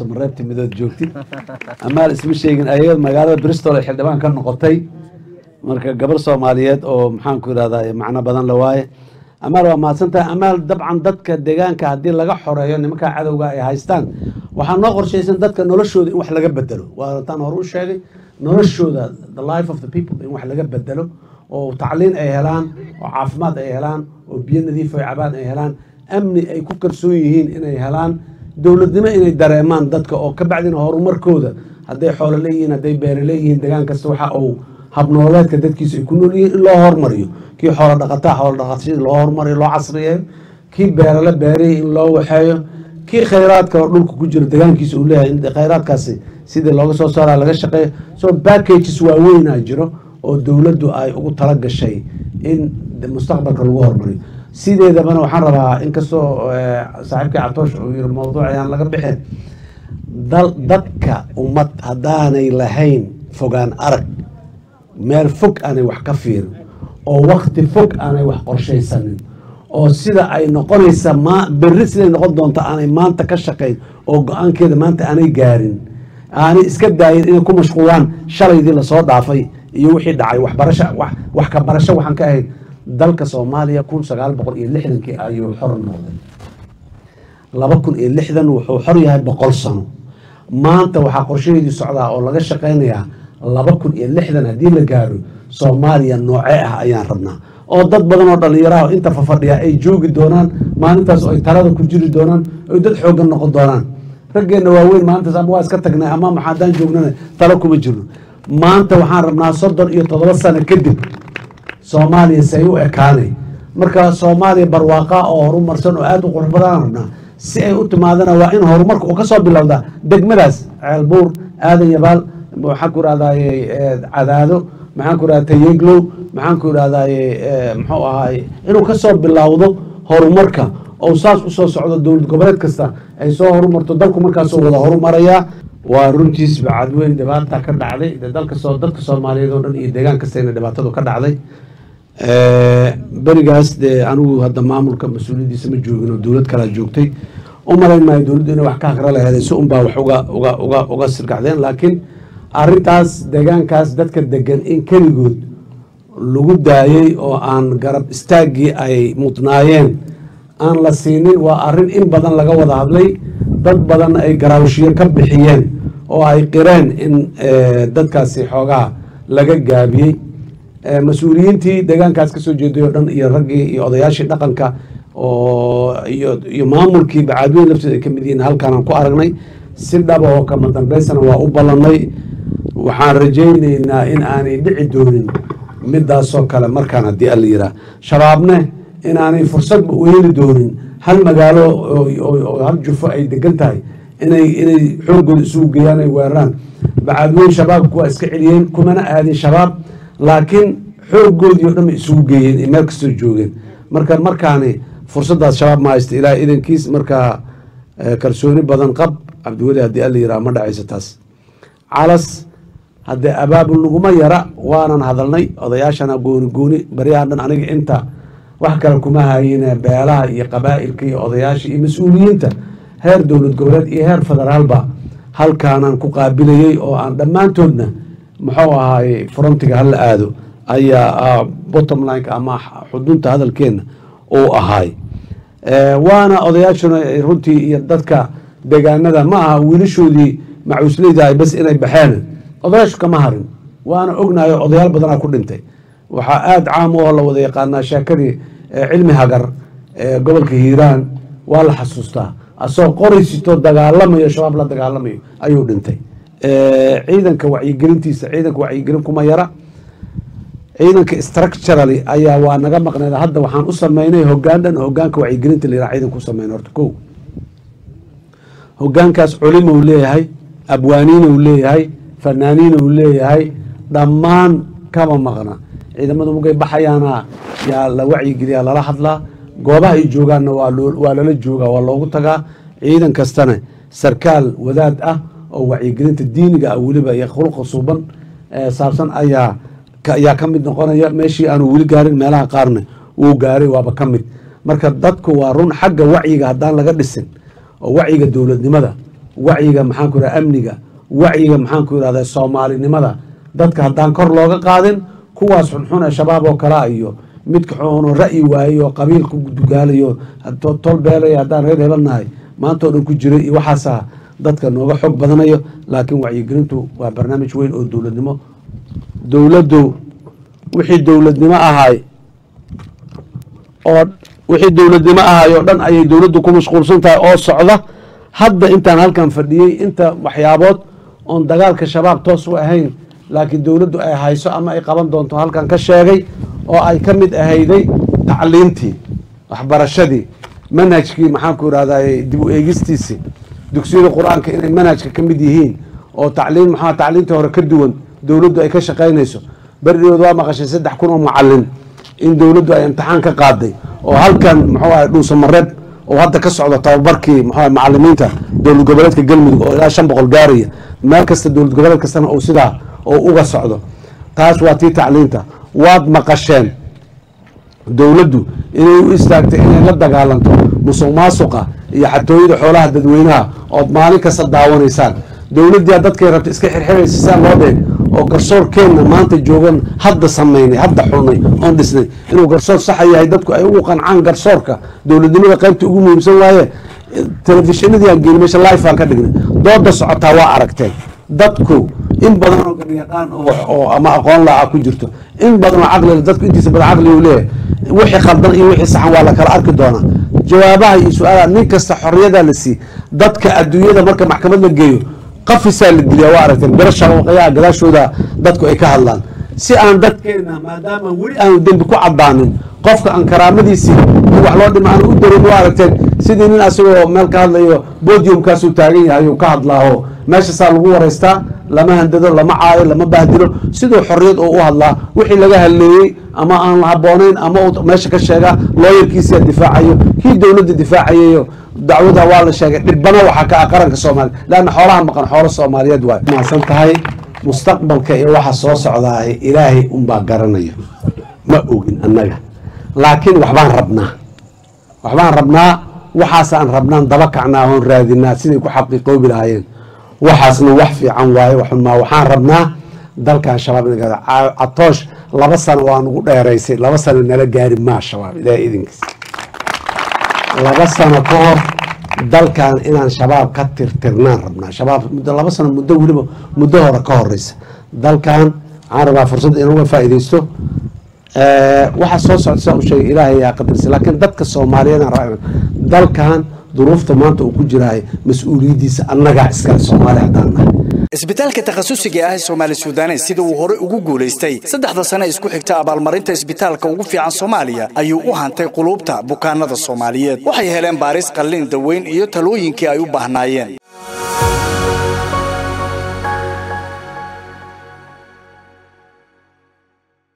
samareebti midood joogtid amaal isma sheegin ayad magaalada bristol ay xildhibaan ka noqotay marka gabar soomaaliyeed oo maxaanku irahdaa macno badan la waaye amaal waa mahadsantahay amaal dabcan dadka deegaanka haddii laga xoreeyo nimankaa cadowga ay haystaan waxaa noo qorshaysan dadka noloshooda in wax laga bedelo waa taan hore u sheegay noloshooda the life of the people in wax laga bedelo oo tacliin ay helaan oo caafimaad ay helaan oo biyo nadiif ay cabaan ay helaan amni ay ku kalsoon yihiin inay helaan dowladnimo inay dareemaan dadka oo ka bacdina horumarkooda hadday xoolo leeyihiin hadday beere leeyihiin degaan kasta waxa uu habnooleedka dadkiisa ay ku nool yihiin in loo hormariyo kii xoolo dhaqataa xoolo dhaqashadii loo hormariyo loo casriyeeyo kii beerale beerihii in loo waxeeyo kii khayraadka oo dhulka ku jiro degaankiisa uu leeyahay in khayraadkaasi sidii looga soo saaraa laga shaqeeyo so packages waaweynaa jiro oo dowladdu ay ugu tala gashay in mustaqbalka lagu hormariyo sideedabana waxaan rabaa inkastoo saaxiibkii catoosh uu yiri mawduuc ayaan laga bixin dal dadka ummad haddaanay lahayn fogaan arag meel fog aanay wax ka fiirin oo wakti fog aanay wax qorshaysanin oo sida ay noqonaysa ma berri siday noqon doonto aanay maanta ka shaqayn oo go-aankeeda maanta aanay gaarin aanay iska daayin inay ku mashquulaan shalaydii lasoo dhaafay iyo wixii dhacay waxbarasho wax ka barasho waxaan ka ahayd dalka soomaaliya kun sagaal boqol iyo lixdankii ayuu xor noqday laba kun iyo lixdan wuxuu xor yahay boqol sano maanta waxaa qorshaheedii socdaa oo laga shaqaynayaa laba kun iyo lixdan haddii la gaaro soomaaliya noocee ah ayaan rabnaa oo dad badan oo dhallinyaraha inta fafadhiya ay joogi doonaan maalintaas oo ay talada ku jiri doonaan oy dad xooggan noqon doonaan raggeenna waaweyn maalintaas ama waa iska tagnay ama maxaadaan joognana talo kuma jirno maanta waxaan rabnaa soddon iyo toddoba sano kadib soomaaliya say u ekaanay marka soomaaliya barwaaqa oo horumarsan oo aada u qurux badaan rabnaa si ay u timaadana waa in horumarka uu ka soo bilowdaa degmadaas ceelbuur aadan yabaal maxaan ku irahdaye cadaado maxaan ku irahda tayeglow maxaan ku irahdaye muxuu ahaay inuu ka soo bilowdo horumarka oo saas usoo socdo dowlad goboleed kasta ay soo horumarto dalku markaasoo wada horumarayaa waa runtiis bacadweyn dhibaata ka dhacday dalka soo dadka soomaaliyeed oo dhan iyo deegaan kastayna dhibaatadu ka dhacday berigaas dee anigu hadda maamulka mas-uuliyaddiisa ma joogin oo dowlad kalaa joogtay u malayn maayo dowladdu inay wax ka haqra laheeday si unbaa wax uga uga uga uga sirgacdeen laakiin arrintaas deegaankaas dadka degan in keligood lagu daayey oo aan garab istaaggii ay mudnaayeen aan la siinin waa arrin in badan laga wada hadlay dad badan ay garaawshiyo ka bixiyeen oo ay qireen in dadkaasi xoogaa laga gaabiyey mas-uuliyiintii deegaankaas kasoo jeeday oo dhan iyo raggii iyo odayaashii dhaqanka oo iyo iyo maamulkii bacaadweyn lafteeda ay ka mid yihiin halkaanaan ku aragnay si dhaba oo kama dambaysana waa u ballannay waxaan rajaynaynaa in aanay dhici doonin midaasoo kale markaan haddii alla yiraa shabaabne inaanay fursadba u heli doonin hal magaalo oo hal jufo ay degan tahay inay inay xooggooda isugu geeyaan ay weeraraan bacaadweyn shabaabku waa iska celiyeen kumana aadin shabaab laakiin xooggoodii o dhan bay isugu geeyeen ee meel kastoo joogeen marka markaani fursaddaas shabaab ma haysta ilaa idankiis markaa kalsooni badan qab cabdiweli haddii alla yiraa ma dhacayso taas calas haddee abaabul naguma yara waanan hadalnay odayaashana gooni gooni baryahan dhan aniga inta wax kale kuma hayine beelaha iyo qabaa'ilka iyo odayaasha iyo mas-uuliyiinta heer dowlad goboleed iyo heer federaalba halkaanaan ku qaabilayey oo aan dhammaantoodna muxuu ahaaye frontiga hala aado ayaa bottom lineka ama xudunta hadalkeenna uu ahaay waana odayaashuna runtii iyo dadka deegaanada ma aha wiilashoodii macuusleydahay bas inay baxeen odayaashu kama harin waana ognahay odayaal badanaa ku dhintay waxaa aada caam oo la wada yaqaanaa sheekadii cilmi hagar gobolka hiiraan waa la xasuustaa asagoo qoraysito dagaalamayo shabaab la dagaalamayo ayuu dhintay ciidanka wacyigelintiisa ciidanka wacyigelin kuma yara ciidanka structurally ayaa waa naga maqneed hadda waxaan u sameynay hogaan dhan hogaanka wacyigelinta la yiraha ciidanka u sameyn horta ko hogaankaas culimou leeyahay abwaaniinuu leeyahay fanaaniinuu leeyahay dhammaan kama maqna ciidamadu mugay baxayaana yaa la wacyigeliyaa lala hadlaa goobaha ay joogaanna waa waa lala joogaa waa loogu tagaa ciidan kastana sarkaal wadaad ah oo wacyigelinta diiniga ah weliba iyo khulqa suuban saabsan ayaa ayaa ka mid noqonaya meeshii aanu weli gaarin meelaha qaarna wuu gaaray waaba ka mid marka dadku waa run xagga wacyiga haddaan laga dhisin oo wacyiga dowladnimada wacyiga maxaanku yidhahda amniga wacyiga maxaanku yidhahda soomaalinimada dadka haddaan kor looga qaadin kuwaas xunxun ee shabaab oo kalea iyo midka xuno ra'yi waayo oo qabiil ku dugaalayo tol beelay haddaan reer hebelnahay maanta oo dhan ku jiray iyo waxaasa dadka nooga xog badanayo laakiin wacyigelintu waa barnaamij weyn oo dowladnimo dowladdu wixii dowladnimo ahay oo wixii dowladnimo ahay oo dhan ayay dowladdu ku mashquulsan tahay oo socda hadda intaan halkan fadhiyey inta waxyaabood oon dagaalka shabaab toos u ahayn laakiin dowladdu ay hayso ama ay qaban doonto halkan ka sheegay oo ay ka mid ahayday tacliintii waxbarashadii manhajkii maxaanku yidhahday dib u eegistiisii dugsiyada qur-aanka inay manhajka ka mid yihiin oo tacliin maxaa tacliintii hore ka duwan dowladdu ay ka shaqaynayso berdhigood waa maqashay saddex kun oo mucalin in dowladdu ay imtixaan ka qaaday oo halkan muxuu ahay dhuusamareeb oo hadda ka socdo tababarkii muxuu ahay macalimiinta dowlad goboleedka galmudug oo ilaa shan boqol gaaraya meel kasta dowlad goboleed kastana uu sidaa oo uga socdo taas waa tii tacliinta waad maqasheen dowladdu inay u istaagtay inay la dagaalanto musuq maasuqa iyo xatooyada xoolaha dadweynaha ood maalin kasta daawanaysaan dowladdiia dadkay rabta iska xirxiraysa siaa loo dheeg oo garsoorkeenna maanta joogan hadda samaynay hadda xulnay oon dhisnay inuu garsoor saxa yahay dadku ay ugu qancaan garsoorka dowladnimada qaybta ugu muhiimsan waaye telefishinadii aan geeni meesha life aan ka dhignay dooda socotaa waa aragteen dadku in badan oo garyaqaan oo ama aqoon laaca ku jirto in badan oo caqlila dadku intiisa badan caqli uu leeyahay wixii khaldan iyo wixii saxan waa la kala arki doonaa jawaabaha iyo su-aalaha nin kasta xorriyadaa la sii dadka adduunyada marka maxkamad la geeyo qafisaa la diliyaa waa aragteen biro shabaqayaha gadaashooda dadku ay ka hadlaan si aan dadkeena maadaama weli aanu dembi ku cadaanin qofka aan karaamadiisii in wax loo dhima aan u darin waa aragteen sidii nin asagoo meel ka hadlayo bodiumkaasuu taagan yahay uu ka hadlaaho meeshasaa lagu waraystaa lama handado lama caayo lama bahdilo siduu xorriyad oo u hadlaa wixii laga hadleeyey ama aan habboonayn ama uu meesha ka sheegaa looyarkiisia difaacayo kii dowladda difaacayayo dacwada waa la sheegay dhibana waxaa ka ah qaranka soomaaliya leanna xoolaha maqan xoolo soomaaliyeed waay maasan tahay mustaqbalka iyo waxa soo socdaa ilaahay unbaa garanayo ma ogin annaga laakiin waxbaan rabnaa waxbaan rabnaa waxaasaan rabnaan daba kacnaa oon raadinaa siday ku xaqiiqoobi lahaayeen waxaasna wax fiican waaye waxunmaa waxaan rabnaa dalkan shabaab in catoosh laba sano waa nugu dheeraysay laba sano nala gaari maa shabaab ilaahay idinkiisa laba sano ka hor dalkan inaan shabaab ka tirtirnaan rabnaa shabaab muddo laba sano muddo weliba muddo hore ka horeysa dalkan waxaan rabaa fursad inuga faa'iidaysto waxaa soo socda saa u sheegay ilaahay yaa qadarsa laakiin dadka soomaaliyeed aan rabaa dalkan duruufta maanta uu ku jiraayo mas-uuliyaddiisa annagaa iskale soomaali haddaan nahay isbitaalka takhasusiga ah ee soomaali suudanes sida uu hore ugu guulaystay saddexda sane isku xigta abaalmarinta isbitaalka ugu fiican soomaaliya ayuu u hantay quluubta bukaanada soomaaliyeed waxay heleen baaris qallin daweyn iyo talooyinkii ay u baahnaayeen